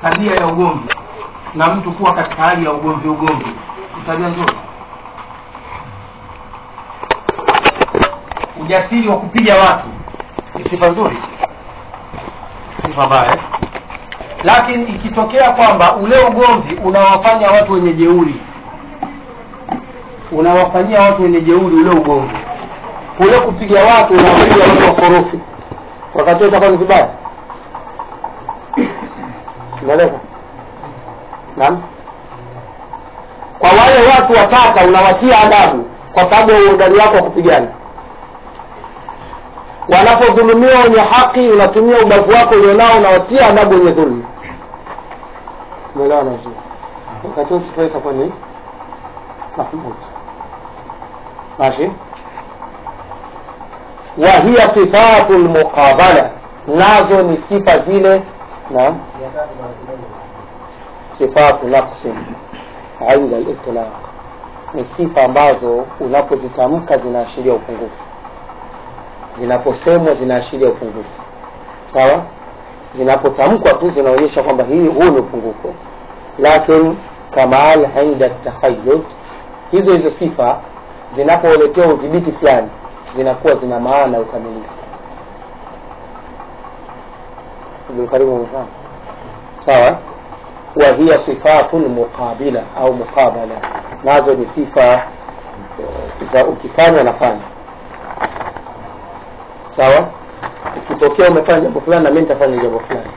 tabia ya ugomvi na mtu kuwa katika hali ya ugomvi ugomvi ni tabia nzuri ujasiri wa kupiga watu ni sifa nzuri sifa mbaya eh? lakini ikitokea kwamba ule ugomvi unawafanya watu wenye jeuri unawafanyia watu wenye jeuri ule ugomvi kule kupiga watu unawapiga watu wakorofi wakati huo itakuwa ni vibaya unaeleka naam kwa wale watu watata unawatia adabu kwa sababu ya uhodari wako wa kupigana wanapodhulumiwa wenye haki unatumia ubavu wako ulionao unawatia adabu wenye dhulma umeelewana vizuri wakati huo sifa itakuwa ni mahmud ماشي وهي صفات المقابلة nazo ni sifa zile na sifatu naqsi inda litlaq ni sifa ambazo unapozitamka zinaashiria upungufu zinaposemwa zinaashiria upungufu sawa zinapotamkwa tu zinaonyesha kwamba hii huu ni upungufu lakin kamal inda takhayud hizo hizo sifa zinapoletea udhibiti fulani zinakuwa zina maana ukamilifu karibu mfano sawa wa hiya sifatu lmuqabila au muqabala nazo ni sifa eh, za ukifanya nafanya sawa ikitokea umefanya jambo fulani na mimi nitafanya jambo fulani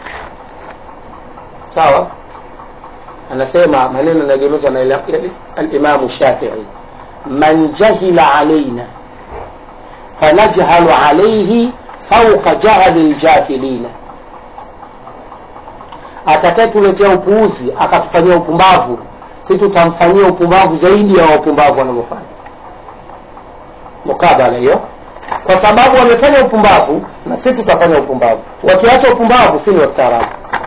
sawa anasema maneno yanaegemezwa na ila- ila- alimamu shafii man jahila alaina fanajhalu alaihi fauqa jahli ljahilina atakayetuletea upuuzi akatufanyia upumbavu si tutamfanyia upumbavu zaidi ya wapumbavu wanavyofanya mukabala hiyo kwa sababu wamefanya upumbavu na si tutafanya upumbavu wakiacha upumbavu si ni wastaarabu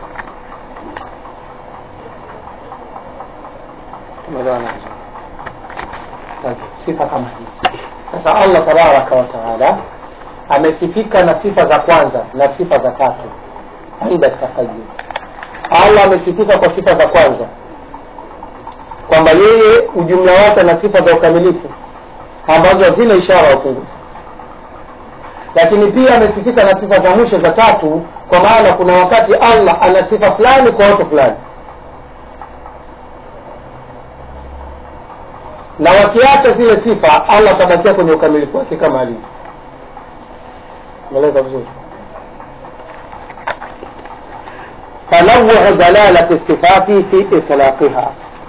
tumeelewana vizuri Tabii, sifa kama hizi sasa allah tabaraka wa taala amesifika na sifa za kwanza na sifa za tatu inda takayud allah amesifika kwa sifa za kwanza kwamba yeye ujumla wake na sifa za ukamilifu ambazo hazina ishara ya upungufu lakini pia amesifika na sifa za mwisho za tatu kwa maana kuna wakati allah ana sifa fulani kwa watu fulani na wakiacha zile sifa allah atabakia kwenye ukamilifu wake kama alivyo meleka vizuri tanawuu dalalati sifati fi itlaqiha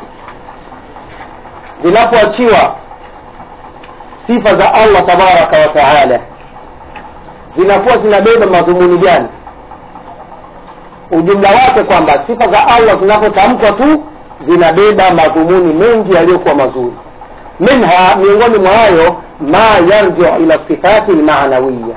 zinapoachiwa sifa za allah tabaraka wa taala zinakuwa zinabeba madhumuni gani ujumla wake kwamba sifa za allah zinapotamkwa tu zinabeba madhumuni mengi yaliyokuwa mazuri minha miongoni mwa hayo ma yarjiu ila sifati lmanawiya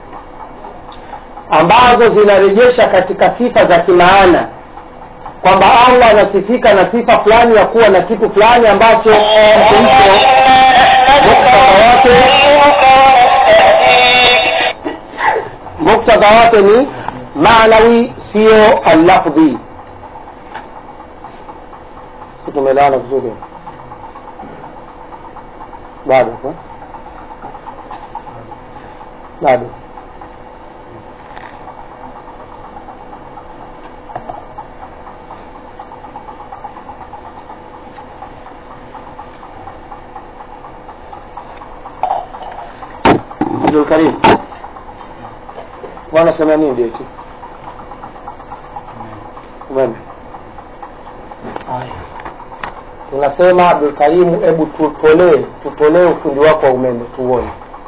ambazo zinarejesha katika sifa za kimaana kwamba allah anasifika na sifa fulani ya kuwa na kitu fulani ambacho kitu hicho muktadha wake muktadha wake ni maanawi sio allafdhi si tumeelewana vizuri bado eh? bado Abdul Karim wanasema nini ndio hichi umeme haya tunasema Abdul Karimu hebu tutolee tutolee ufundi wako wa umeme tuone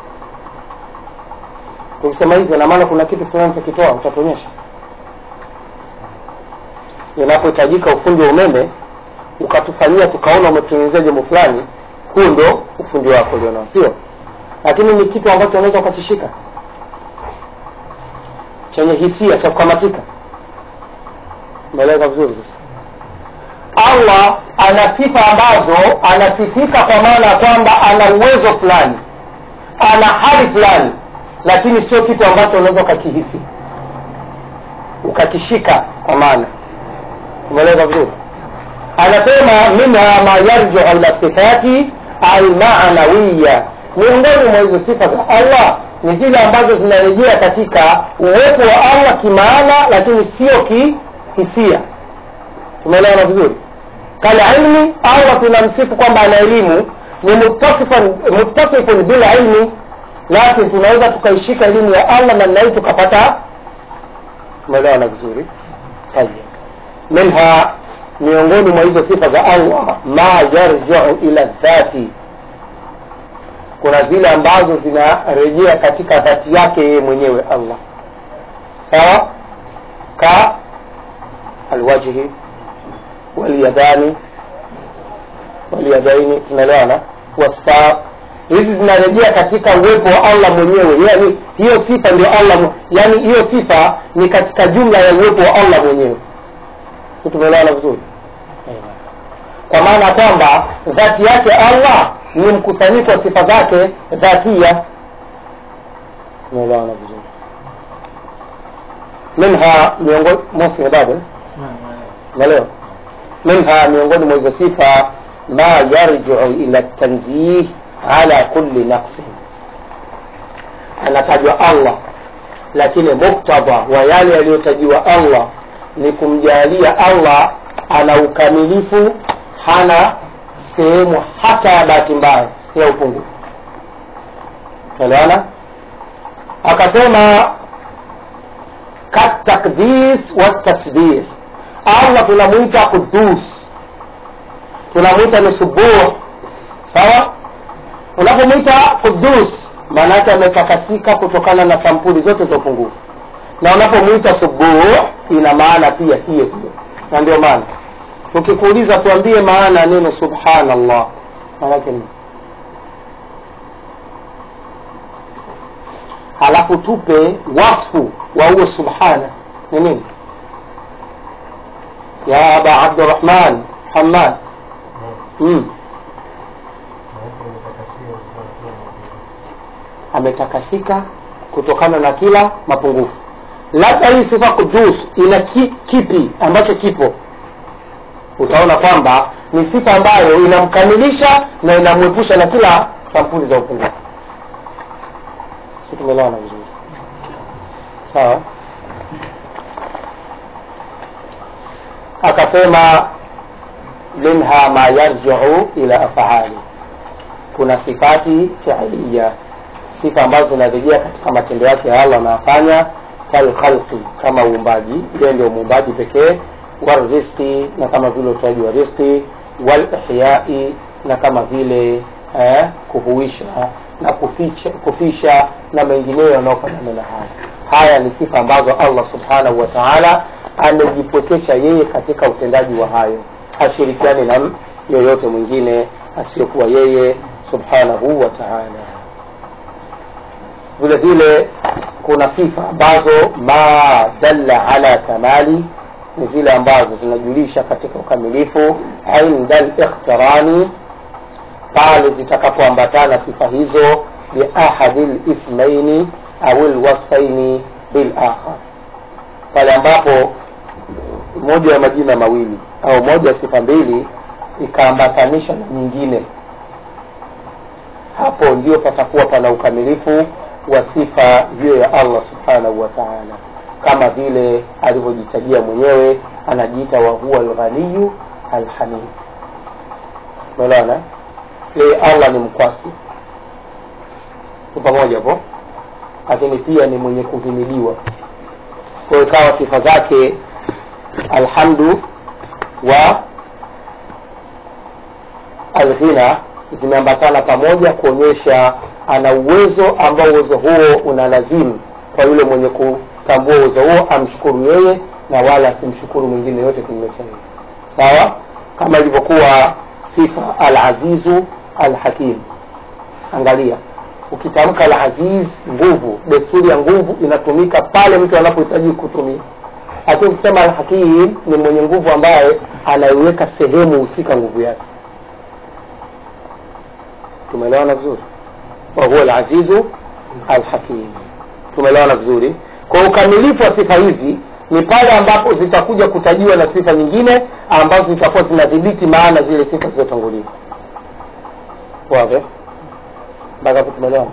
tukisema hivyo na maana kuna kitu fulani tukitoa utatuonyesha inapohitajika ufundi wa umeme ukatufanyia tukaona umetuelezea jambo fulani huo ndo ufundi wako ulionao sio lakini ni kitu ambacho unaweza ukakishika chenye hisia cha kukamatika umeeleza vizuri sasa allah ana sifa ambazo anasifika kwa maana ya kwamba ana uwezo fulani ana hali fulani lakini sio kitu ambacho unaweza ukakihisi ukakishika kwa maana umeeleza vizuri anasema minha ma yarjiu ila sifati almanawiya miongoni mwa hizo sifa za allah ni zile ambazo zinarejea katika uwepo wa allah kimaana lakini sio kihisia tumeelewana vizuri kalilmi allah tunamsifu kwamba ana elimu ni muttasifan- muttasifun bila ilmi lakini tunaweza tukaishika elimu ya allah namna hii tukapata tumeelewana vizuri tayeb minha miongoni mwa hizo sifa za allah ma yarjiu ila dhati kuna zile ambazo zinarejea katika dhati yake yeye mwenyewe allah sawa ka alwajhi walyadani walyadaini tunaelewana wasa hizi zinarejea katika uwepo wa allah mwenyewe yani hiyo sifa ndio allah mwe- yani hiyo sifa ni katika jumla ya uwepo wa allah mwenyewe Si tumeelewana vizuri kwa maana kwamba dhati yake allah ni mkusanyiko wa sifa zake dhatia tumeelewana vizuri minha miongoni mosi bado eh? umeelewa منها miongoni mwa hizo sifa ma yarjiu ila tanzih ala kulli naqsin anatajwa allah lakini muktadha wa yale yaliyotajiwa allah ni kumjalia allah ana ukamilifu hana sehemu hata ya bahati mbaya ya upungufu elewana akasema katakdis watasbih allah tunamwita qudus tunamwita ni subuh sawa unapomwita qudus maana yake ametakasika kutokana na sampuli zote za upungufu na unapomwita subuh ina maana pia hiyo hiyo na ndio maana ukikuuliza tuambie maana ya neno subhanallah maanake ni halafu tupe wasfu wa huo subhana ni nini ya aba abdurahman hamad mm. ametakasika kutokana na kila mapungufu labda hii sifa kudus ina ki, kipi ambacho kipo utaona kwamba ni sifa ambayo inamkamilisha na inamwepusha na kila sampuli za upungufu si tumeelewana vizuri sawa akasema minha ma yarjiu ila afali kuna sifati fiilia sifa ambazo zinarejea katika matendo yake ya allah anayafanya kalkhalqi kama uumbaji yeye ndio muumbaji pekee walriski na kama vile utoaji wa riski walihyai na kama vile eh, kuhuisha na kuficha, kufisha na mengineyo yanayofanana na haya haya ni sifa ambazo allah subhanahu wa taala amejipwekesha yeye katika utendaji wa hayo hashirikiani na yoyote mwingine asiyokuwa yeye subhanahu wa taala vile vile kuna sifa ambazo ma dalla ala kamali ni zile ambazo zinajulisha katika ukamilifu inda likhtirani pale zitakapoambatana sifa hizo biahadi lismaini au lwasfaini bilakhar pale ambapo moja ya majina mawili au moja ya sifa mbili ikaambatanisha na nyingine hapo ndio patakuwa pana ukamilifu wa sifa hiyo ya allah subhanahu wa taala kama vile alivyojitajia mwenyewe anajiita wahuwa lghaniyu alhamid umeelewana yeye allah ni mkwasi tu pamoja po lakini pia ni mwenye kuhimiliwa kwa hiyo ikawa sifa zake alhamdu wa alghina zimeambatana pamoja kuonyesha ana uwezo ambao uwezo huo una lazimu kwa yule mwenye kutambua uwezo huo amshukuru yeye na wala asimshukuru mwingine yote kinyume cha yeye sawa kama ilivyokuwa sifa alazizu alhakim angalia ukitamka alaziz nguvu desturi ya nguvu inatumika pale mtu anapohitaji kutumia lakini ukisema alhakim ni mwenye nguvu ambaye anaiweka sehemu husika nguvu yake tumeelewana vizuri wahuwa alazizu alhakim tumeelewana vizuri kwa ukamilifu wa sifa hizi ni pale ambapo zitakuja kutajiwa na sifa nyingine ambazo zitakuwa zinadhibiti maana zile sifa zilizotangulia wazi mpaka hapo tumeelewana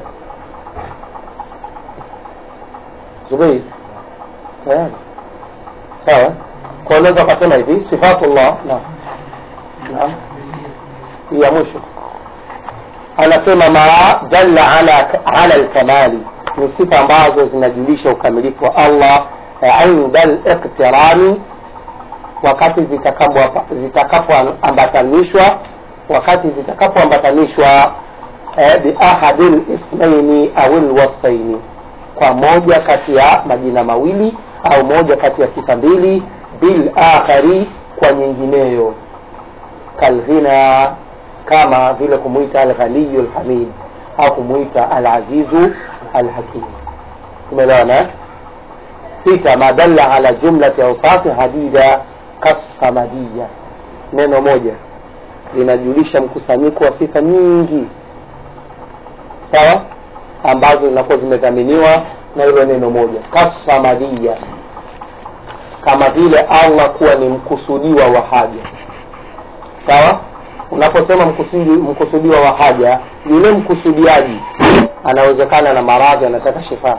zubeir tayari sawa kwa unaweza ukasema hivi sifatullah naam naam hii ya mwisho anasema ma dalla ala, ala lkamali ni sifa ambazo zinajulisha ukamilifu wa allah inda liqtirani wakati zitakapoambatanishwa wakati zitakapoambatanishwa eh, biahadi lismaini au lwasfaini kwa moja kati ya majina mawili au moja kati ya sifa mbili bilakhari kwa nyingineyo kalghina kama vile kumwita alghaniyu lhamid au kumwita alazizu alhakim tumeelewana sita ma dalla ala jumlati ausafi hadida kassamadiya neno moja linajulisha mkusanyiko wa sifa nyingi sawa ambazo zinakuwa zimedhaminiwa na hilo neno moja kasamadia kama vile allah kuwa ni mkusudiwa wa haja sawa unaposema mkusudi, mkusudiwa wa haja yule mkusudiaji anawezekana na maradhi anataka shifaa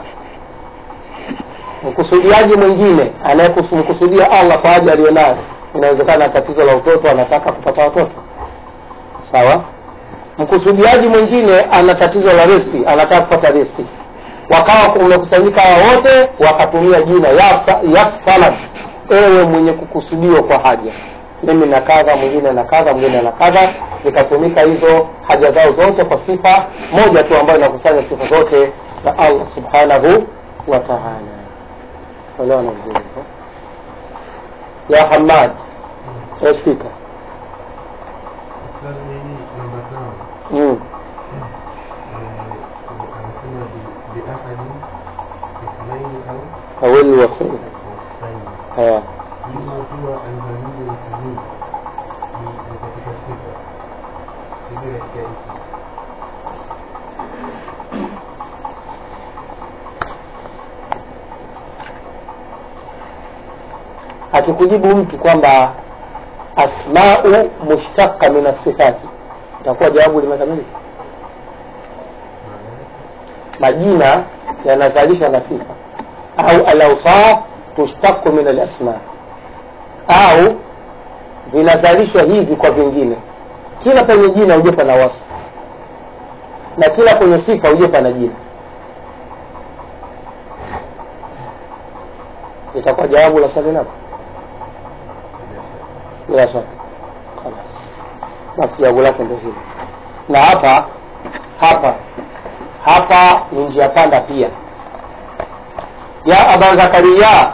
mkusudiaji mwingine anayemkusudia allah kwa haja aliyonayo inawezekana tatizo la utoto anataka kupata watoto sawa mkusudiaji mwingine ana tatizo la riski anataka kupata riski wakawa umekusanyika wote wakatumia jina ya samad ewe mwenye kukusudiwa kwa haja mimi na kadha mwingine na kadha mwingine na kadha zikatumika hizo haja zao zote kwa sifa moja tu ambayo inakusanya sifa zote za allah subhanahu wa taala elewana vizuri ya hamad espika Sasa hii namba tano mm. anasema biahadi ithnaini au awili wasili wasfaini haya hilo huwa alghaniyu lhamid ni ni katika sifa hivi katika ismu akikujibu mtu kwamba asmau mushtaka min asifati itakuwa jawabu limekamilika majina yanazalishwa na sifa au alausaf tushtaku min alasma au vinazalishwa hivi kwa vingine kila penye jina huje pana wasfu na kila kwenye sifa huje pana jina itakuwa jawabu la swali lako bila shaka Khalas. basi jawabu lake ndio hilo na hapa hapa hapa ni njia panda pia ya aba zakaria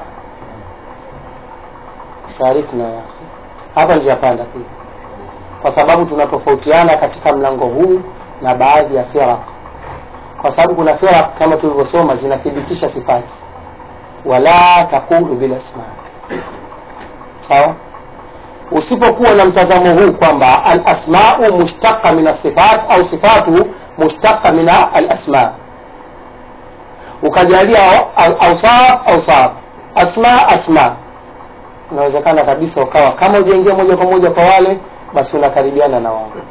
sharifna ya akhi hapa njia panda pia kwa sababu tunatofautiana katika mlango huu na baadhi ya firaq kwa sababu kuna firaq kama tulivyosoma zinathibitisha sifati wala taqulu bil asma sawa usipokuwa na mtazamo huu kwamba alasmau mushtaqa min asifat au sifatu mushtaqa min alasma ukajalia ausaf ausaf asma asma unawezekana kabisa ukawa kama ujaingia moja kwa moja kwa wale basi unakaribiana na wao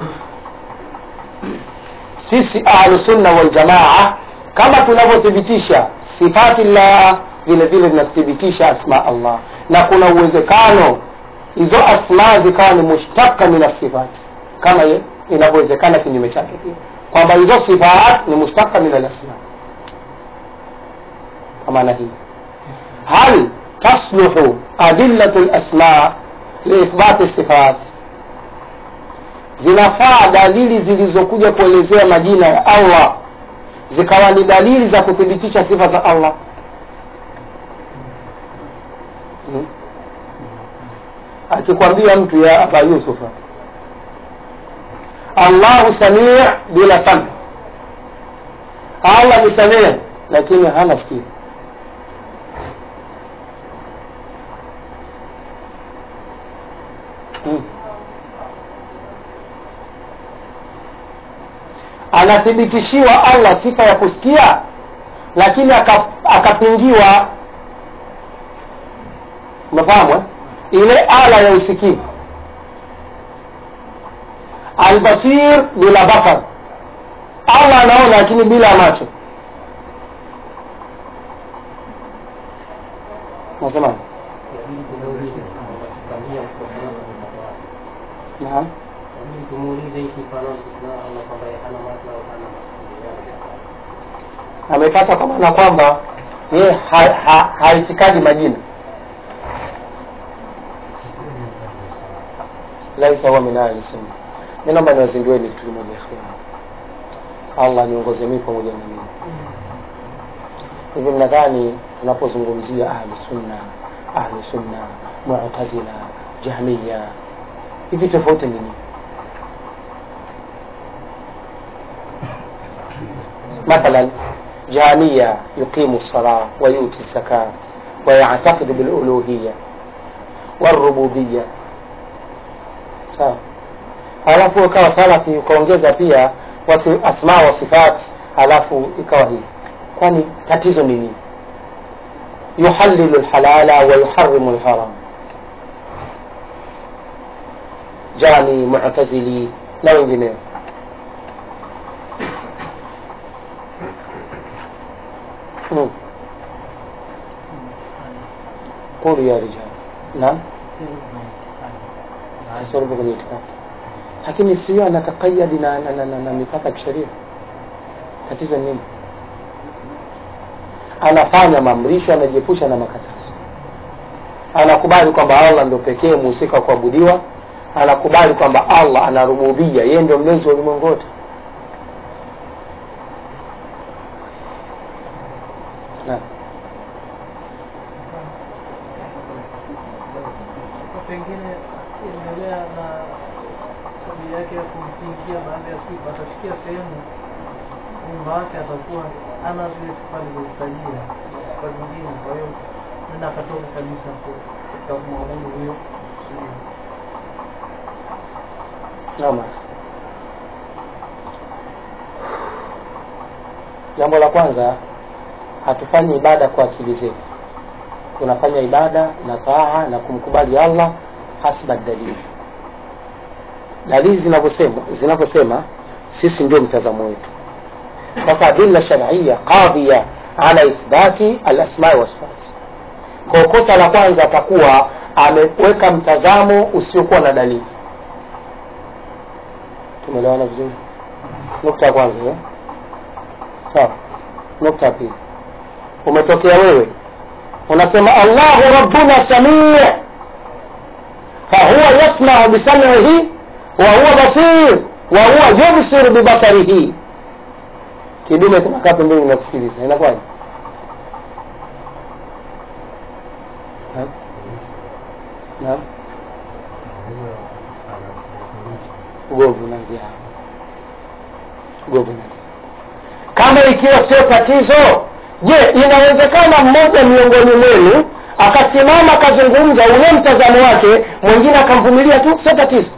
sisi ahlusunna waljamaa kama tunavyothibitisha sifati llah vile vile tunathibitisha asma allah na kuna uwezekano hizo asma zikawa ni mushtaka min asifati kama ye- inavyowezekana kinyume chake pia kwamba hizo sifat ni mushtaka min alasma kwa maana hii hal tasluhu adillatu lasma liithbati sifat zinafaa dalili zilizokuja kuelezea majina ya allah zikawa ni dalili za kuthibitisha sifa za allah hmm? akikwambia mtu ya aba yusufa allahu samii bila sami allah ni samii lakini hana sikio hmm. anathibitishiwa allah sifa ya kusikia lakini aka- akapingiwa umefahamu eh? ile ala ya usikivu albasir bila basar allah anaona lakini bila macho nasema naam tumuulize hii sifa na Allah kwamba yeye hana macho au hana masikio. amepata kwa maana kwamba yeye ha- ha- haitikadi majina laisa huwa min ahli sunna mi naomba niwazindueni kitu kimoja ikhwan allah niongoze mii pamoja na mimi hivi mnadhani tunapozungumzia ahlu sunna ahlu sunna mutazila jahmiya hivi tofauti ni nini مثلا جهمية يقيم الصلاة ويؤتي الزكاة ويعتقد بالألوهية والربوبية sawa halafu ukawa salafi ukaongeza pia wasi, asma wa sifat halafu ikawa hivi kwani tatizo ni nini yuhalilu lhalala wa yuharimu lharam jani mutazili na wengineo مم. قولوا يا رجال نعم kasoro kwenye itikadi lakini sio anatakayadi na, na, na, na, na mipaka ya kisheria tatizo nini anafanya maamrisho anajiepusha na makatazo anakubali kwamba allah ndo pekee muhusika wa kuabudiwa anakubali kwamba allah anarububia yeye ndio mlezi wa ulimwengu wote Naam. Kwa pengine endelea na tabia yake ya kumkingia baadhi ya sifa, atafikia sehemu umma wake atakuwa ana zile sifa alizozitajia na sifa zingine, kwa hiyo nenda akatoka kabisa ku- katika kumwabudu huyo huyo. Naam. Jambo la kwanza, hatufanyi ibada kwa akili zetu, tunafanya ibada na taa na kumkubali Allah hasba dalili. Dalili zinavyosema zinavyosema, sisi ndio mtazamo wetu. Sasa adilla shar'iyya qadhiya ala ithbati al-asma wa sifat. Kwa kosa la kwanza atakuwa ameweka mtazamo usiokuwa na dalili. tumeelewana vizuri nukta ya kwanza eh? sawa nukta ya pili umetokea wewe unasema allahu rabbuna samii fahuwa yasmau bisamihi wa huwa basir wa huwa yubsir bibasarihi kidume tunakaa pembeni nakusikiliza inakuwaje Naam? Naam? ugomvi unaanzia hapo ugomvi unaanzia kama ikiwa sio tatizo je inawezekana mmoja miongoni mwenu akasimama akazungumza ule mtazamo wake mwingine akamvumilia tu sio tatizo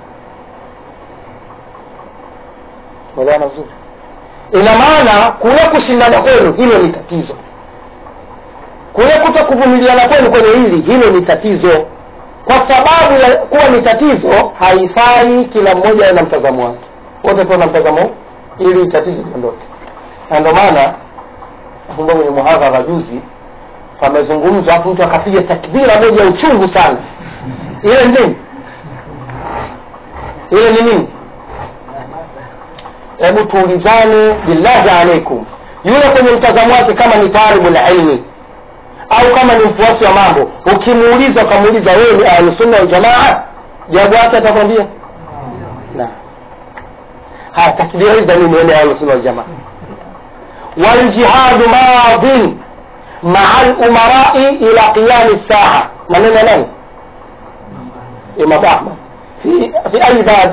elewana vizuri ina maana kule kushindana kwenu hilo ni tatizo kule kuto kuvumiliana kwenu kwenye hili hilo ni tatizo kwa sababu ya kuwa ni tatizo haifai kila mmoja awe na mtazamo wake wote tuwe na mtazamo huu, ili tatizo liondoke na ndio maana nakumbuka kwenye muhadhara juzi pamezungumzwa afu mtu akapiga takbira moja ya uchungu sana ile ni nini ile ni nini hebu tuulizane billahi alaikum yule kwenye mtazamo wake kama ni talibu la ilmi au kama ni mfuasi wa mambo ukimuuliza ukamuuliza wewe ni ahlusunna waljamaa jawabu yake atakwambia na haya takbira hizi za nini wewe ni ahlusunna waljamaa waljihadu madhin maa lumarai ila qiyami saa maneno ya nani imam ahmad fi, fi ayi bab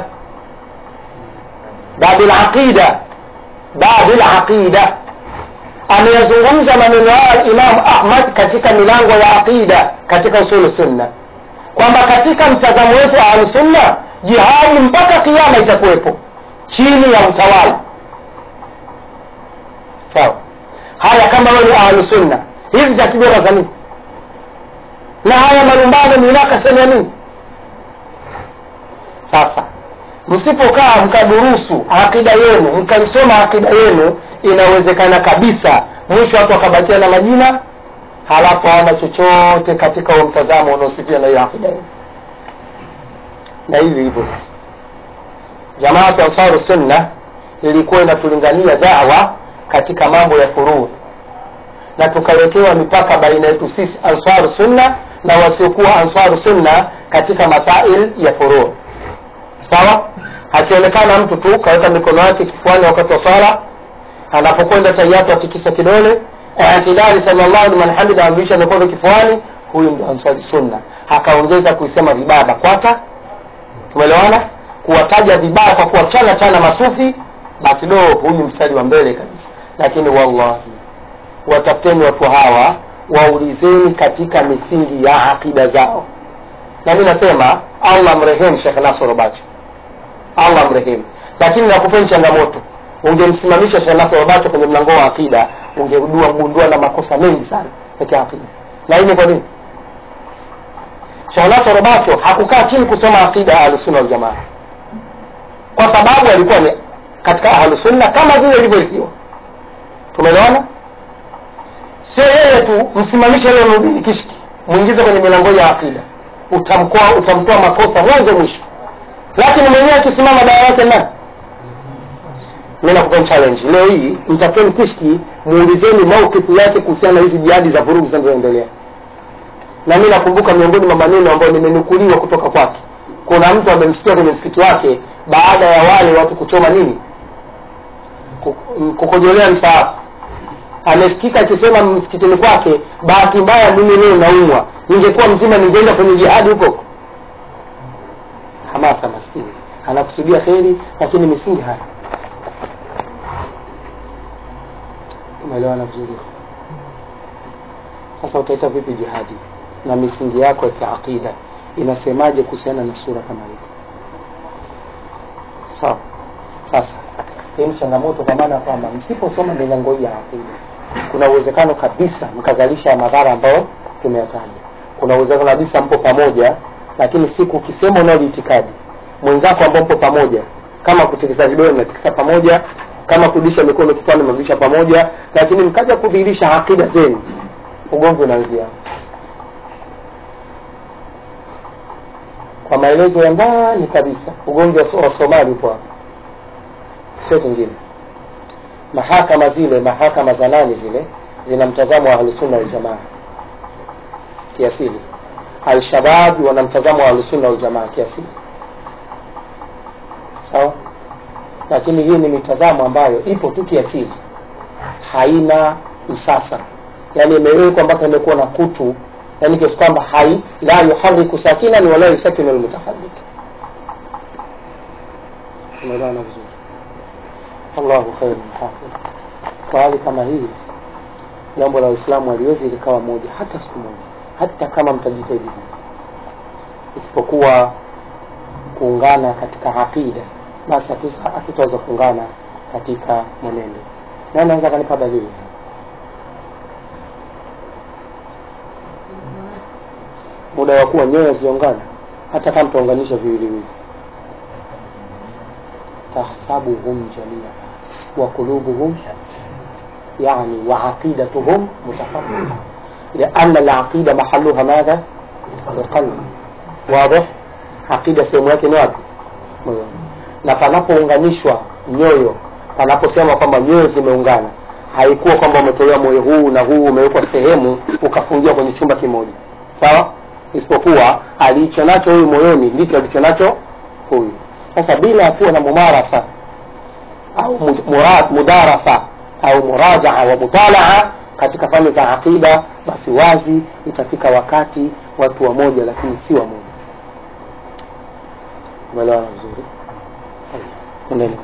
bab laqida bab laqida ameyazungumza maneno hayo Imam Ahmad katika milango ya aqida katika usulu sunna kwamba katika mtazamo wetu wa ahlusunna jihadi mpaka kiama itakuwepo chini ya utawala sawa haya kama wewe ni ahlusunna hizi takbira za nini na haya malumbano minakashani ya nini sasa msipokaa mkadurusu akida yenu mkaisoma akida yenu inawezekana kabisa mwisho watu wakabakia na majina halafu hawana chochote katika huo mtazamo unaosifia na hiyo akida yenu na hivi hivyo sasa jamaatu ansaru sunna ilikuwa inatulingania dawa katika mambo ya furuu na tukawekewa mipaka baina yetu sisi ansaru sunna na wasiokuwa ansaru sunna katika masail ya furuu sawa akionekana mtu tu kaweka mikono yake kifuani wakati wa swala anapokwenda tayatu atikisa kidole itidali samiallahu liman hamida amrudisha mikono kifuani huyu ndo ansari sunna akaongeza kuisema vibaya bakwata tumeelewana kuwataja vibaya kwa kuwachana chana masufi basi do huyu mstari wa mbele kabisa lakini wallahi watafuteni watu hawa waulizeni katika misingi ya akida zao na mi nasema allah mrehemu shekh nasoro bacho allah mrehemu lakini nakupeni changamoto ungemsimamisha shekh nasoro bacho kwenye mlango wa akida ungegundua gundua na makosa mengi sana ya kiakida na hii ni kwa nini shekh nasoro bacho hakukaa chini kusoma akida ya ahlusunna waljamaa kwa sababu alikuwa ni katika ahlusunna kama vile ilivyorithiwa tumeelewana sio yeye tu msimamishe leo nurdini kishki mwingize kwenye milango ya akida utamkoa utamtoa makosa mwanzo mwisho lakini mwenyewe akisimama dawa yake na mi nakupeni challenge leo hii mtafuteni kishki muulizeni maukifu yake kuhusiana na hizi jihadi za vurugu zinazoendelea na mi nakumbuka miongoni mwa maneno ambayo nimenukuliwa kutoka kwake kuna mtu amemsikia kwenye msikiti wake baada ya wale watu kuchoma nini Ku- kukojolea msaafu amesikika akisema msikitini kwake bahati mbaya mimi leo naumwa ningekuwa mzima ningeenda kwenye jihadi huko hamasa maskini anakusudia kheri lakini misingi haya umeelewana vizuri sasa utaita vipi jihadi na misingi yako ya kiaqida inasemaje kuhusiana na sura kama hii sawa sasa hii ni changamoto kwa maana kwamba msiposoma milango hii ya akida kuna uwezekano kabisa mkazalisha madhara ambayo tumeyataja kuna uwezekano kabisa mpo pamoja lakini siku ukisema unao itikadi mwenzako ambao mpo pamoja kama kutikisa vidole mnatikisa pamoja kama kurudisha mikono kichwani mnarudisha pamoja lakini mkaja kudhihirisha akida zenu ugomvi unaanzia hapo. kwa maelezo ya ndani kabisa ugomvi wa wa somali upo hapo sio kingine mahakama zile mahakama za nani zile zina mtazamo wa ahlusunna waljamaa kiasili alshabab wana mtazamo wa ahlusunna waljamaa kiasili sawa lakini hii ni mitazamo ambayo ipo tu kiasili haina msasa yani imewekwa mpaka imekuwa na kutu yani kiasi kwamba hai la yuhariku sakinan wala yusakinu lmutaharik umeelewana vizuri allahu khairu hafidh kwa hali kama hii jambo la uislamu haliwezi likawa moja hata siku moja hata kama mtajitahidi isipokuwa kuungana katika aqida basi hatuta- hatutaweza kuungana katika mwenendo na anaweza kanipa dalili muda wa kuwa nyoyo ziungana hata kama mtaunganisha viwiliwili tahsabuhum jamia wa qulubuhum يعني وعقيدتهم متفرقة لأن العقيدة محلها ماذا؟ القلب واضح؟ عقيدة sehemu yake ni wapi? Moyoni. Na panapounganishwa nyoyo, panaposema kwamba nyoyo zimeungana, haikuwa kwamba umetolewa moyo huu na huu umewekwa sehemu ukafungiwa kwenye chumba kimoja, sawa? Isipokuwa alicho nacho huyu moyoni ndicho alicho nacho huyu. Sasa bila ya kuwa na mumarasa au mu- murad, mudarasa au murajaa wa mutalaa katika fani za aqida basi wazi itafika wakati watu wamoja lakini si wamoja umeelewana vizuri Endeni.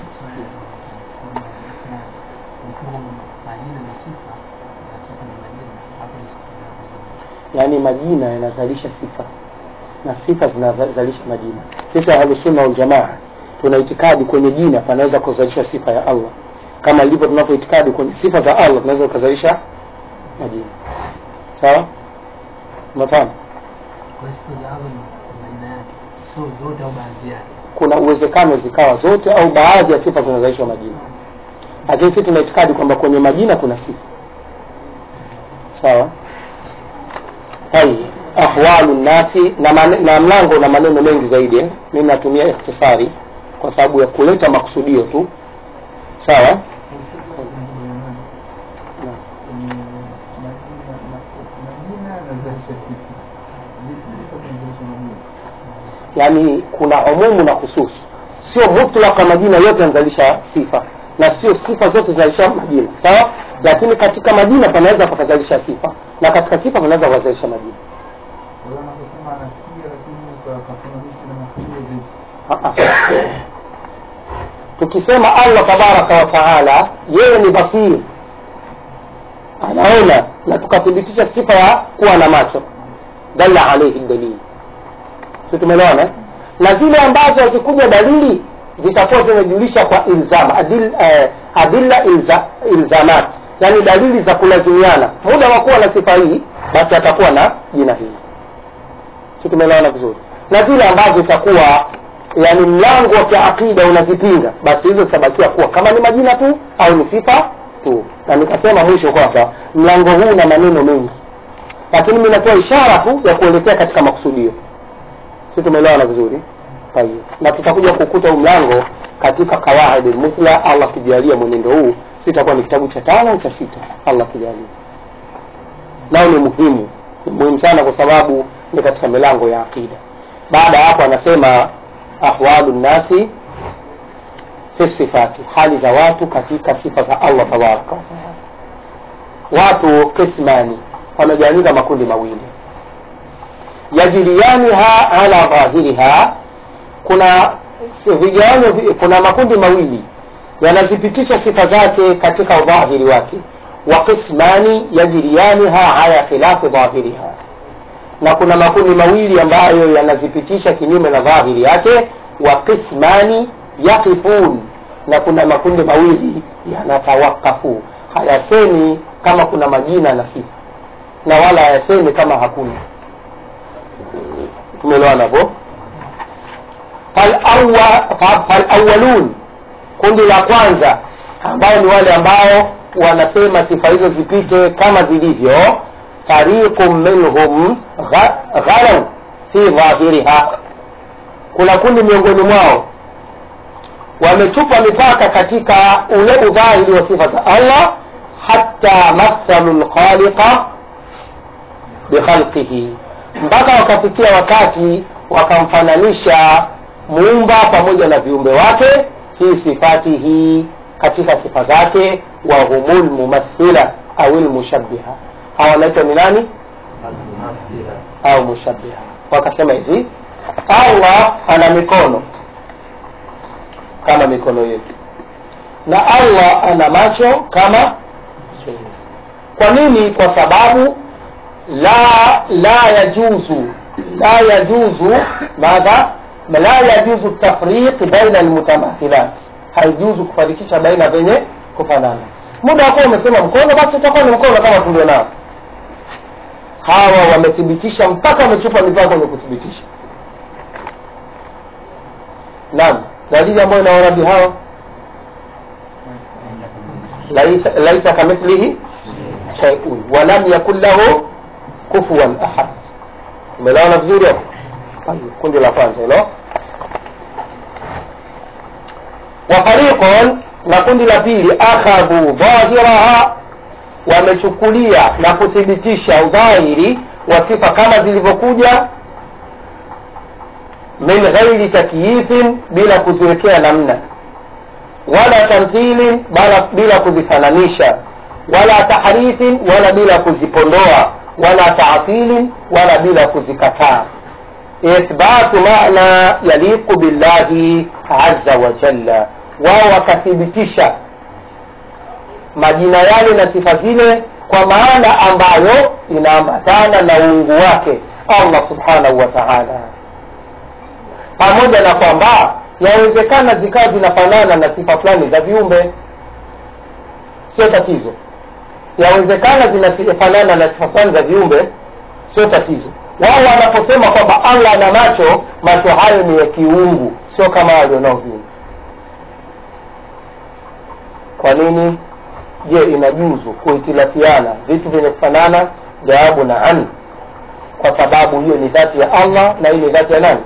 yaani majina yanazalisha sifa na sifa zinazalisha majina sisi ahlusunna waljamaa tuna itikadi kwenye jina panaweza kuzalisha sifa ya allah kama ilivyo tunapo itikadi kwenye sifa za allah tunaweza kuzalisha majina sawa umefahamu Kwa sifa za Allah ni majina yake, sio zote au baadhi yake. kuna uwezekano zikawa zote au baadhi ya sifa zinazalishwa majina lakini sisi tuna itikadi kwamba kwenye majina kuna sifa sawa hai ahwalu nasi na, mane, na mlango na maneno mengi zaidi eh? mimi natumia ikhtisari kwa sababu ya kuleta makusudio tu sawa yaani kuna umumu na hususu sio mutlaka majina yote yanazalisha sifa na sio sifa zote zinazalisha majina sawa lakini katika majina panaweza pakazalisha sifa na katika sifa panaweza kukazalisha majina Ah, ah. tukisema allah tabaraka wa taala yeye ni basiri anaona na tukathibitisha sifa ya kuwa na macho dalla alaihi dalili si tumeelewana eh? na zile ambazo hazikuja dalili zitakuwa zimejulisha kwa ilzam adil, eh, adilla ilza, ilzamat yani dalili za kulazimiana muda wa kuwa na sifa hii basi atakuwa na jina hili si tumeelewana vizuri na zile ambazo itakuwa yani mlango wa kiakida unazipinga basi hizo zitabakia kuwa kama ni majina tu au ni sifa tu na nikasema mwisho kwamba mlango huu una maneno mengi lakini mi natoa ishara tu ya kuelekea katika makusudio si tumeelewana vizuri Tayeb. na tutakuja kukuta huu mlango katika kawaid lmuthla allah kijalia mwenendo huu sitakuwa ni kitabu cha tano au cha sita allah kijalia nao ni muhimu ni muhimu sana kwa sababu ni katika milango ya aqida baada ya hapo anasema ahwalu nnasi fi sifati hali za watu katika sifa za allah tabaraka wataala watu kismani wamegawanyika makundi mawili yajriyaniha ala dhahiriha kuna si- vigawanyo vi- kuna makundi mawili yanazipitisha sifa zake katika udhahiri wake wa qismani yajriyaniha ala khilafi dhahiriha na kuna makundi mawili ambayo yanazipitisha kinyume na dhahiri yake wa qismani yaqifun na kuna makundi mawili yanatawakafu hayasemi kama kuna majina na sifa na wala hayasemi kama hakuna tumeelewana hapo Fal-awwa- fa- falawalun kundi la kwanza ambao ni wale ambao wanasema sifa hizo zipite kama zilivyo fariqun minhum gha- ghalau fi dhahiriha kuna kundi miongoni mwao wametupa mipaka katika ule udhahiri wa sifa za allah hata mathalu lkhaliqa bikhalqihi mpaka wakafikia wakati wakamfananisha muumba pamoja na viumbe wake fi sifatihi katika sifa zake wa humul mumathila au lmushabiha hawa wanaitwa ni nani au mushabiha wakasema hivi allah ana mikono kama mikono yetu na allah ana macho kama macho yetu kwa nini kwa sababu la la yajuzu la yajuzu madha la yajuzu tafriq baina almutamathilat haijuzu kufarikisha baina venye kufanana muda wakuwa umesema mkono basi utakuwa ni mkono kama tulio nao hawa wamethibitisha mpaka wamechupa mipaka kwenye kuthibitisha naam dalili ambayo inaona bi hawa laisa, laisa kamithlihi shay'un wa lam yakun lahu kufuwan ahad umelewana vizuri hapo Tayeb, kundi la kwanza hilo wa fariqun na kundi la pili akhadhu dhahiraha wamechukulia na kuthibitisha udhahiri wa sifa kama zilivyokuja min ghairi takyifin bila kuziwekea namna wala tamthilin bala bila kuzifananisha wala tahrifin wala bila kuzipondoa wala taatilin wala bila kuzikataa ithbatu maana yaliqu billahi azza wa jalla wao wakathibitisha majina yale na sifa zile kwa maana ambayo inaambatana na uungu wake allah subhanahu wa taala pamoja na kwamba yawezekana zikawa zinafanana na sifa fulani za viumbe sio tatizo yawezekana zinafanana na sifa fulani za viumbe sio tatizo wao wanaposema kwamba allah ana macho macho hayo ni ya kiungu sio kama walionao viungu kwa nini je inajuzu kuhitilafiana vitu vyenye kufanana jawabu na an kwa sababu hiyo ni dhati ya allah na hii ni dhati ya nani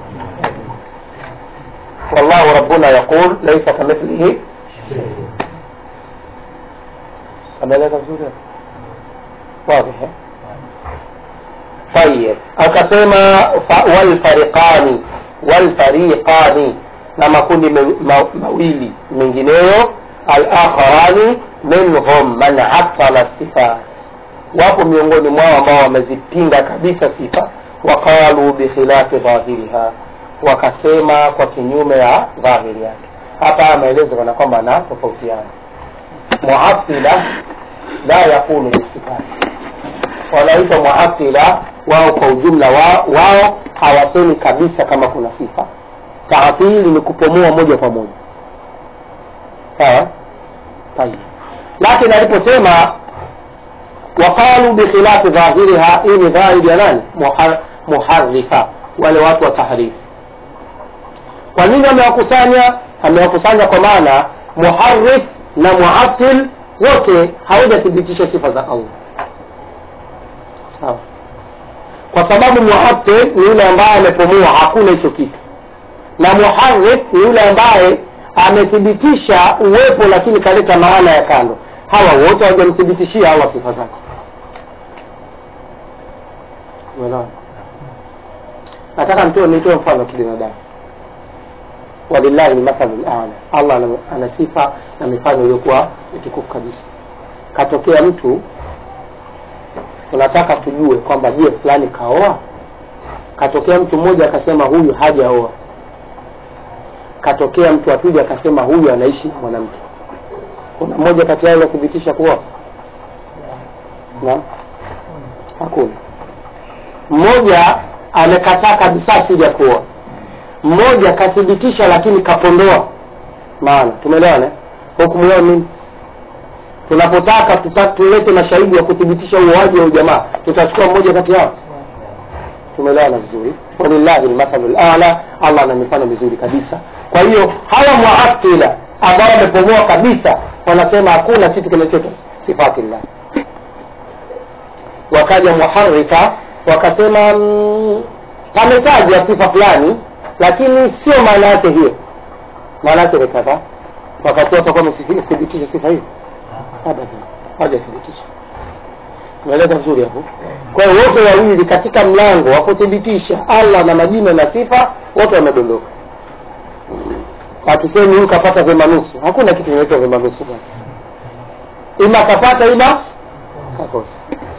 wallahu rabbuna yaqul laisa kamithlihi ameeleza vizuri wazi eh? طيب akasema fa- walfariqani walfariqani na makundi me- ma- mawili mengineyo alakharani minhum man attala sifat wapo miongoni mwao ambao wamezipinga kabisa sifa waqalu bikhilafi dhahiriha wakasema kwa kinyume ya dhahiri yake hapa haya maelezo kana kwamba anatofautiana muatila la yaqulu bisifati wanaitwa muatila wao kwa ujumla wao, wao hawasemi kabisa kama kuna sifa taatili ni kupumua moja kwa moja sawa tayib lakini aliposema waqalu bikhilafi dhahiriha hii ni dhahiri ya nani Muhar- muharifa wale watu wa tahrifu kwa nini amewakusanya amewakusanya kwa maana muharif na muatil wote hawajathibitisha sifa za allah sawa kwa sababu muatil ni yule ambaye amepumua hakuna hicho kitu na muharif ni yule ambaye amethibitisha uwepo lakini kaleta maana ya kando hawa wote hawajamthibitishia allah sifa zake Umeelewa? nataka nitoe nitoe mfano wa kibinadamu walillahi lmathalu lala allah ana, ana sifa na mifano iliyokuwa mitukufu kabisa katokea mtu tunataka tujue kwamba je fulani kaoa katokea mtu mmoja akasema huyu hajaoa katokea mtu wa pili akasema huyu anaishi na mwanamke kuna mmoja kati yao anathibitisha kuoa na hakuna mmoja amekataa kabisa asija kuoa mmoja kathibitisha lakini kapondoa maana tumeelewana eh? hukumu yao nini tunapotaka tuta, tulete mashahidi ya kuthibitisha uoaji wa ujamaa tutachukua mmoja kati yao tumeelewana vizuri walillahi lmathalu lala allah ana mifano mizuri kabisa kwa hiyo hawa muatila ambao wamepomoa kabisa wanasema hakuna kitu kinachoitwa sifatillah wakaja muharifa wakasema mm, ametaja sifa fulani lakini sio maana yake hiyo maana yake ni kadhaa wakati watakuwa wamethibitisha sifa hiyo abadan hawajathibitisha umeeleza vizuri hapo kwa hiyo wote wawili katika mlango wa kuthibitisha allah na majina na sifa wote wamedondoka hatusemi huyu kapata vyema nusu hakuna kitu kinaitwa vyema nusu bwana ima kapata ima kakosa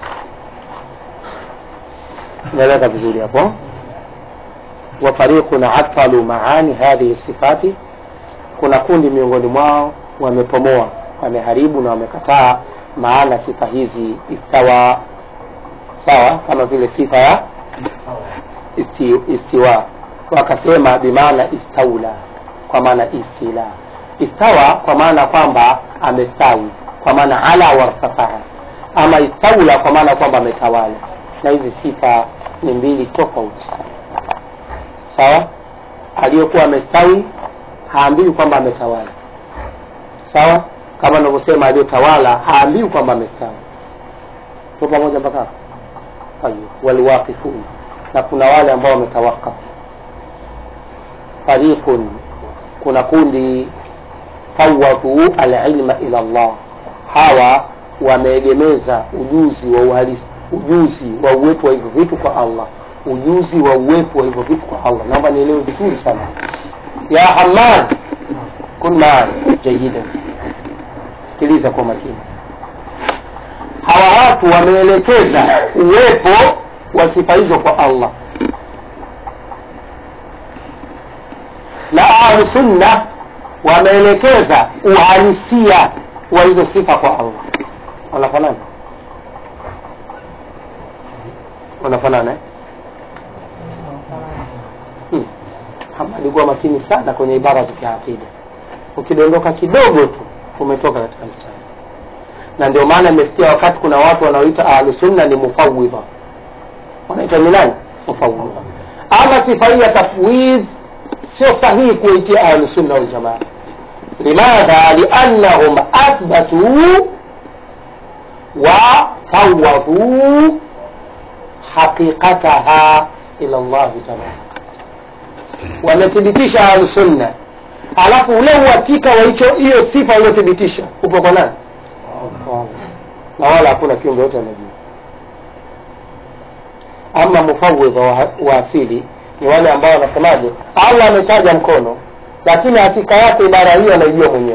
umeeleza vizuri hapo wafariqun atalu maani hadhihi sifati kuna kundi miongoni mwao wamepomoa wameharibu na wamekataa maana sifa hizi istawa sawa kama vile sifa ya isti, istiwa wakasema bimaana istaula kwa maana istila istawa kwa maana kwamba amestawi kwa maana ala wartafaha ama istaula kwa maana kwamba ametawala na hizi sifa ni mbili tofauti sawa aliyokuwa amestawi haambiwi kwamba ametawala sawa kama navyosema aliyotawala haambiwi kwamba amestawi tu pamoja mpaka hapo tayib waliwaqifun na kuna wale ambao wametawakafu fariqun kuna kundi fawwadhu alilma ila Allah hawa wameegemeza ujuzi wa uhalisi ujuzi wa uwepo wa hivyo vitu kwa Allah ujuzi wa uwepo wa hivyo vitu kwa Allah naomba nielewe vizuri sana ya Hamad kun maani jayidan sikiliza kwa makini hawa watu wameelekeza uwepo wa sifa hizo kwa Allah na ahlu sunna wameelekeza uhalisia wa hizo sifa kwa Allah wanafanana wanafanana eh? hmm. Hamadi kuwa makini sana kwenye ibara za kiakida ukidondoka kidogo tu umetoka katika mstari na ndio maana imefikia wakati kuna watu wanaoita ahlusunna ni mufawidha wanaitwa ni nani mufawidha ama sifa hii ya tafwidh sio sahihi kuitia ahlusunna waljamaa limadha liannahum athbatuu وفوضوا حقيقتها إلى الله تبارك wamethibitisha ahlusunna alafu ule uhakika wa hicho hiyo sifa uliothibitisha upo kwa nani na wala hakuna kiumbe yote anajua ama mufawidha wa, wa asili ni wale ambao wanasemaje allah ametaja mkono lakini hakika yake ibara hiyo anaijua mwenyewe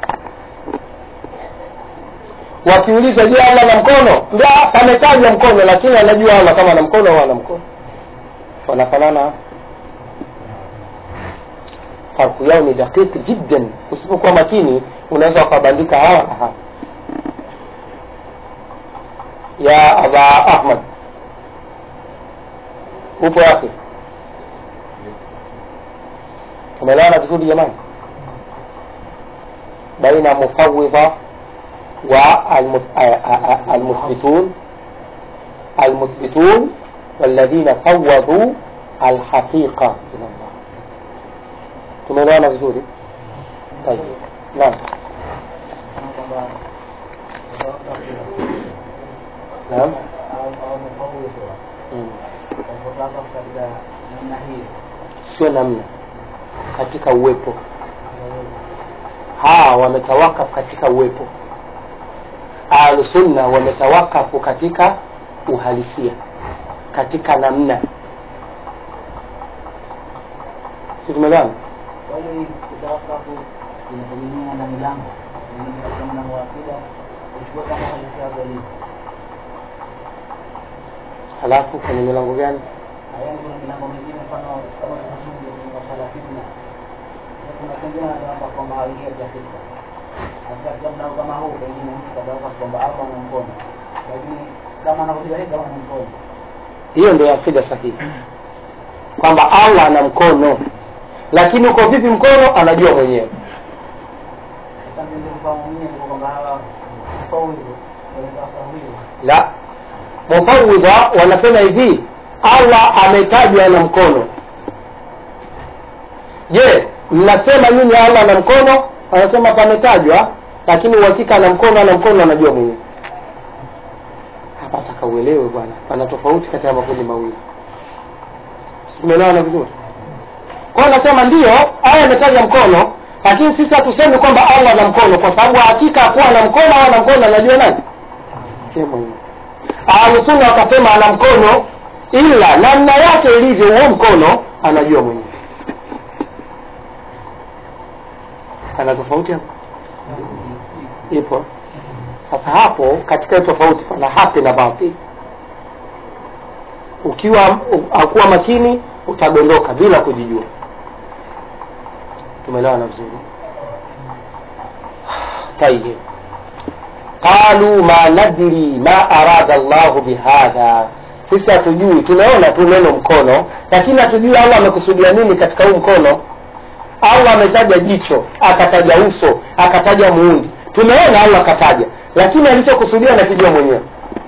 wakiuliza je allah na mkono ndio pametajwa mkono lakini anajua allah kama ana mkono au ana mkono wanafanana farku yao ni dakiki jiddan usipokuwa makini unaweza ukabandika hawa na hawa ya aba ahmad upo yake tumeelewana vizuri jamani baina mufawidha والمثبتون المثبتون والذين فوضوا الحقيقة إلى الله tumeelewana vizuri طيب naam naam Mm. sio namna katika uwepo hawa wametawakafu katika uwepo ahlusunna wametawakafu katika uhalisia katika namna Si tumeelewana Wale kutawakafu inategemea na milango. Pengine katika mlango wa akida uchukue kama halisia yako ilivyo. halafu kwenye milango gani Yaani kuna milango mingine mfano kama tunazungumza kwenye masuala ya fitna. Na kuna pengine wanataka kwamba hawaingia katika fitna. Na katika mlango kama huu pengine mtu katawaka kwamba hapa ana mkono. Lakini kama anakuja hivi kama ana mkono. hiyo ndio akida sahihi kwamba allah ana mkono lakini uko vipi mkono anajua mwenyewe Sasa ndio kufahamu mwenyewe ndio kwamba hawa kwa hivyo wanataka hivyo. la mufawidha wanasema hivi allah ametajwa na mkono je mnasema nyinyi allah na mkono wanasema pametajwa lakini uhakika ana mkono ana mkono anajua mwenyewe hapa taka uelewe bwana pana tofauti kati ya makundi mawili tumeelewana vizuri kwa hiyo nasema ndio aya imetaja mkono lakini sisi hatusemi kwamba allah ana mkono kwa sababu hakika hakuwa na mkono au ana mkono anajua nani Yeye mwenyewe ahlusunna wakasema ana mkono ila namna yake ilivyo huo mkono anajua mwenyewe ana tofauti hapo ipo sasa hapo katika hiyo tofauti pana haki na batili ukiwa akuwa makini utadondoka bila kujijua tumeelewana vizuri tayib qalu ma nadri ma arada llahu bihadha sisi hatujui tumeona tu neno mkono lakini hatujui allah amekusudia nini katika huu mkono allah ametaja jicho akataja uso akataja muundi tumeona allah akataja lakini alichokusudia nakijua mwenyewe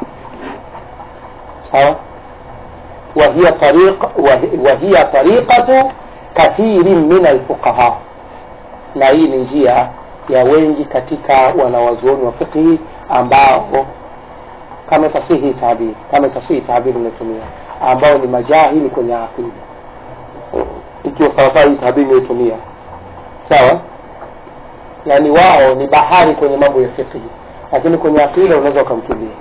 sawa وهي طريق وهي- وهي طريقة كثير من الفقهاء na hii ni njia ya wengi katika wanawazuoni wa fiqhi ambao kama tasihi tabiri kama tasihi tabiri imetumia ambao ni majahili kwenye aqida ikiwa sawasawa hii tabiri imetumia sawa yaani wao ni bahari kwenye mambo ya fiqhi lakini kwenye aqida unaweza ukamkimbia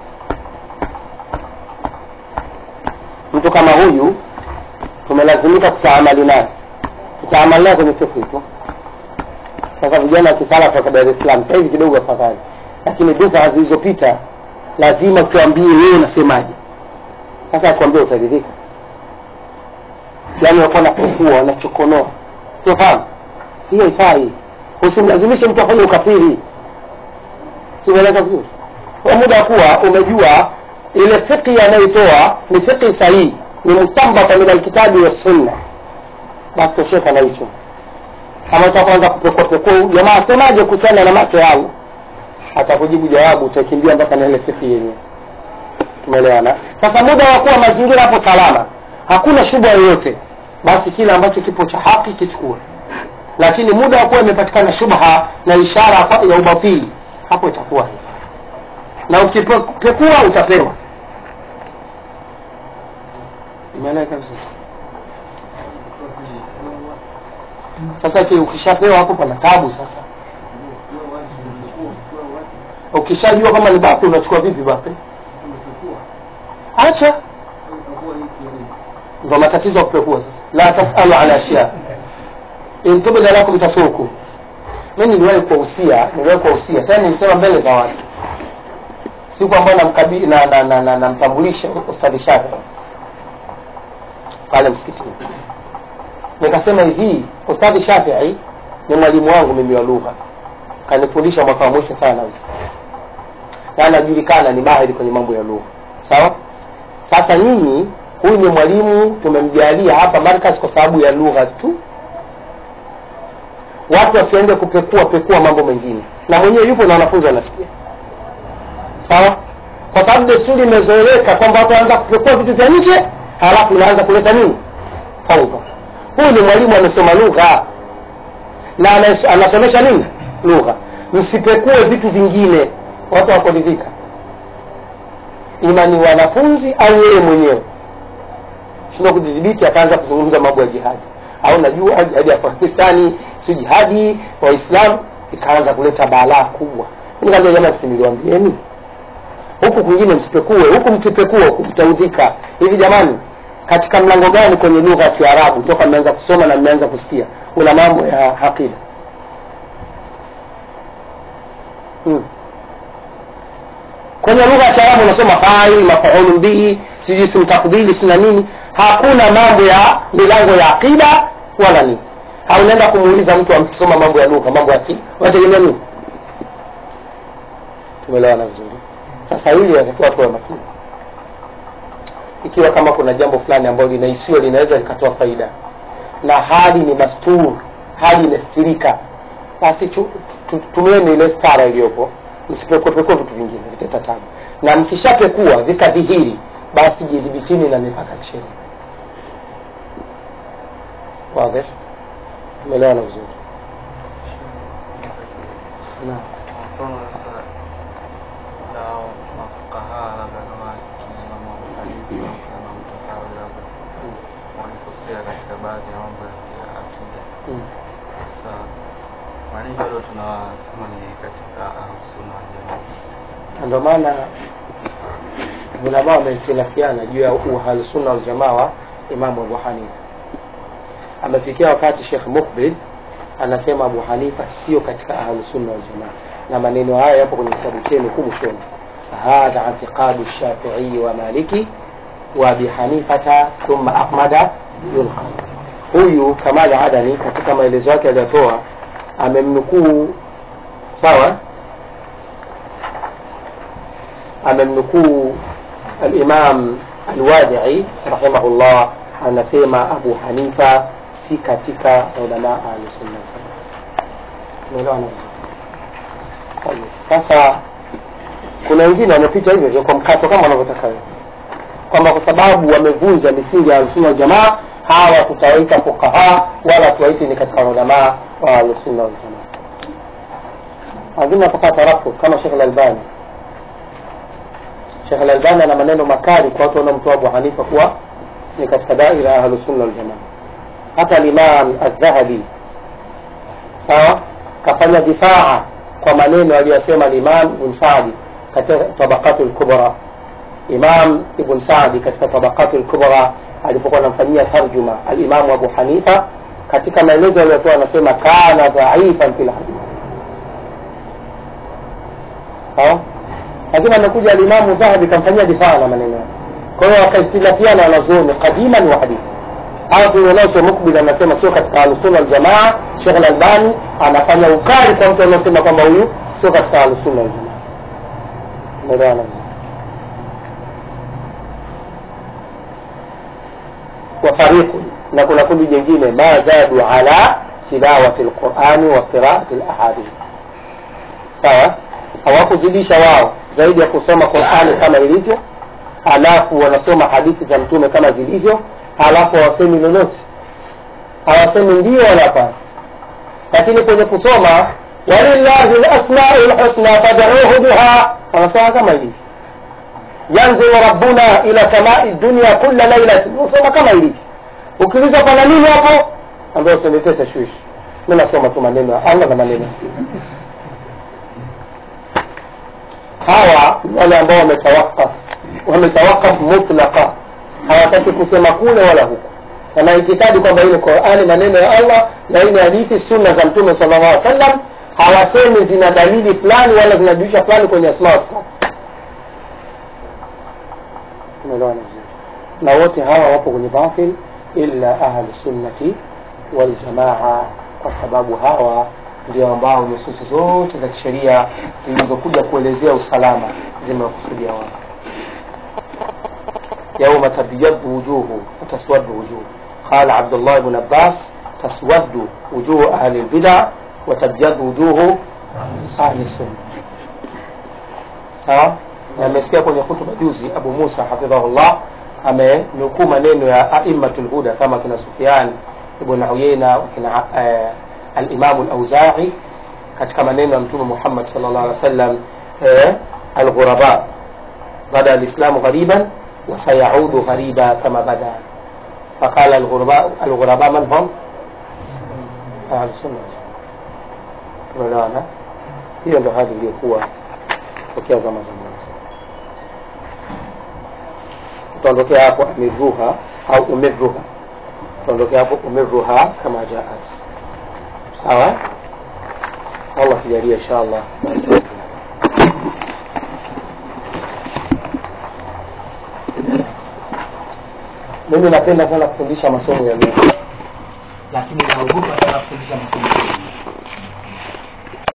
mtu kama huyu tumelazimika kutaamali naye tutaamali naye kwenye fiqhi tu sasa vijana wa kisalafu waka dar es salaam sasa hivi kidogo afadhali lakini bidhaa zilizopita lazima tuambie wewe unasemaje sasa akuambia utaridhika yaani wakuwa napekua wanachokonoa siofahamu hiyo ifai usimlazimishe mtu afanye ukafiri simeleka vizuri kwa muda wa kuwa umejua ile fiqhi anayoitoa ni fiqhi sahihi ni mustambata min alkitabi wassunna basi tosheka na hicho kama utakuanza kupekuapekua jamaa asemaje kuhusiana na macho yangu atakujibu jawabu utakimbia mpaka na ile fiqhi yenyewe tumeelewana sasa muda wa kuwa mazingira hapo salama hakuna shubha yoyote basi kile ambacho kipo cha haki kichukue lakini muda wa kuwa imepatikana shubha na ishara kwa- ya ubatili hapo itakuwa hivi na ukipekua utapewa imeeleweka vizuri sasa ki- ukishapewa hapo pana tabu sasa ukishajua kama ni bapi unachukua vipi bapi acha ndo matatizo ya kupekua sasa la tasalu ala ashya in tubda lakum tasuku mi niliwahi kuwahusia niliwahi kuwahusia tena nilisema mbele za watu siku ambayo namkabi- na- na- na- na- namtambulisha ustadhi shafi pale msikitini nikasema hivi ustadhi shafii ni mwalimu wangu mimi wa lugha kanifundisha mwaka wa mwisho thanawi na anajulikana ni mahiri kwenye mambo ya lugha sawa sasa nyinyi huyu ni mwalimu tumemjalia hapa markaz kwa sababu ya lugha tu watu wasiende kupekua pekua mambo mengine na mwenyewe yupo na wanafunzi wanasikia sawa kwa sababu desturi imezoeleka kwamba watu wanaanza kupekua vitu vya nje halafu inaanza kuleta nini faudha huyu ni mwalimu amesoma lugha na anas- anasomesha nini lugha msipekue vitu vingine watu wakuridhika ima ni wanafunzi au yeye mwenyewe shindwa kujidhibiti akaanza kuzungumza mambo ya jihadi au najua jihadi ya pakistani si jihadi waislamu ikaanza kuleta balaa kubwa nikaambia jamani si niliwambieni huku kwingine msipekue huku mkipekua huku mtaudhika hivi jamani katika mlango gani kwenye lugha ya kiarabu toka mmeanza kusoma na mmeanza kusikia una mambo ya aqida hmm. kwenye lugha ya kiarabu unasoma fail mafaulu bihi sijui ismu takdhili sina nini hakuna mambo ya milango ya aqida wala nini au unaenda kumuuliza mtu amkisoma mambo ya lugha mambo ya aqida unategemea nini tumeelewana vizuri sasa hili natakiwa tuwe makini ikiwa kama kuna jambo fulani ambalo linahisiwa linaweza likatoa faida na hali ni mastur hali imestirika basi tu- tu- tumieni ile stara iliyopo msipekuepekua vitu vingine viteta tabu na mkishapekua vikadhihiri basi jidhibitini na mipaka ya kisheria wadhi tumeelewana vizuri naam mfano sasa na mafukaha labda kama kiimamu Abu Hanifa au Imamu Tahawi labda walikosea katika baadhi ya mambo ya akida. Mm. Sasa mara nyingi bado tunasema ni katika Ahlusunna wal Jamaa. Na ndio maana ulama wamehtilafiana juu ya uhalusunna waljamaa wa imamu abu hanifa amefikia wakati shekh mukbil anasema abu hanifa sio katika ahlusunna waljamaa na maneno haya yapo kwenye kitabu chenu huku mwishoni hadha itiqadu shafiii wa maliki wa abi hanifata thumma ahmada yulqa huyu kamali adani katika maelezo yake aliyotoa amemnukuu sawa amemnukuu alimam alwadii rahimahullah anasema abu hanifa si katika ulama ahlusunna tumeelewana Tayeb. sasa kuna wengine wamepita hivyo hivyo kwa mkato kama wanavyotaka wewe kwamba kwa sababu wamevunja misingi ya ahlusunna waljamaa hawa tutawaita fukaha wala tuwaiti ni katika ulamaa wa ahlusunna waljamaa wengine wapaka tarafu kama shekh lalbani Sheikh Al-Albani ana maneno makali kwa watu wanaomtoa Abu Hanifa kuwa ni katika daira ya Ahlusunna wal Jamaa. Hata Imam Adh-Dhahabi sawa, kafanya difaa kwa maneno aliyosema Imam Ibn Saadi katika Tabaqatul Kubra. Imam Ibn Saadi katika Tabaqatul Kubra alipokuwa anamfanyia tarjuma al-Imam Abu Hanifa, katika maelezo aliyotoa anasema kana dhaifan fil hadith, sawa lakini amekuja alimamu dhahabi kamfanyia difaa na maneno yake kwa hiyo wakaistilafiana wanazuoni qadiman wa hadithi au tulionacho mukbil anasema sio katika ahlusunna waljamaa shekh lalbani anafanya ukali kwa mtu anaosema kwamba huyu sio katika ahlusunna waljamaa umeelewana vizuri wa fariqun na kuna kundi jingine ma zadu ala tilawati lqurani wa qiraati lahadith sawa hawakuzidisha wao zaidi ya kusoma qurani kama ilivyo alafu wanasoma hadithi za mtume kama zilivyo alafu hawasemi lolote hawasemi ndio wala hapana lakini kwenye kusoma walillahi lasmau lhusna fad'uhu biha wanasoma kama hivi yanzilu rabbuna ila samai dunia kula lailatin usoma kama hivi ukiuliza pana nini hapo ambayo usiletee tashwishi mi nasoma tu maneno ya allah na maneno hawa ni wale ambao wametawakaf wametawakaf mutlaqa hawataki kusema kule wala huku wana itikadi kwamba hii ni qurani maneno ya allah na hii ni hadithi sunna za mtume sala llah alih sallam hawasemi zina dalili fulani wala zinajulisha fulani kwenye asma wasifat umeelewana vizuri na wote hawa wapo kwenye batil illa ahlu sunnati waljamaa kwa sababu hawa ndio ambao nususi zote za kisheria zilizokuja kuelezea usalama zimewakusudia wao yauma tabyaddu wujuhu wataswaddu wujuh qala abdullah bn abbas taswaddu wujuhu ahli lbida watabyaddu wujuhu ahli sunna sawa na amesikia kwenye hutuba juzi abu musa hafidhahullah amenukuu maneno ya aimatu lhuda kama kina sufian ibn uyeina wakina eh, alimamu lauzai katika maneno ya mtume muhammad sal llah alih wa sallam eh, alghuraba bada alislamu ghariban wasayaudu ghariba kama bada faqala alghuraba alghuraba man hum ahlusunna tumeelewana hiyo ndo hali iliyokuwa tokea zama za mwanzo utaondokea hapo amiruha au umiruha utaondokea hapo umiruha kama jaat sawa allah kijalia insha allah mimi napenda sana kufundisha masomo ya lugha lakini naogopa sana kufundisha masomo ya lugha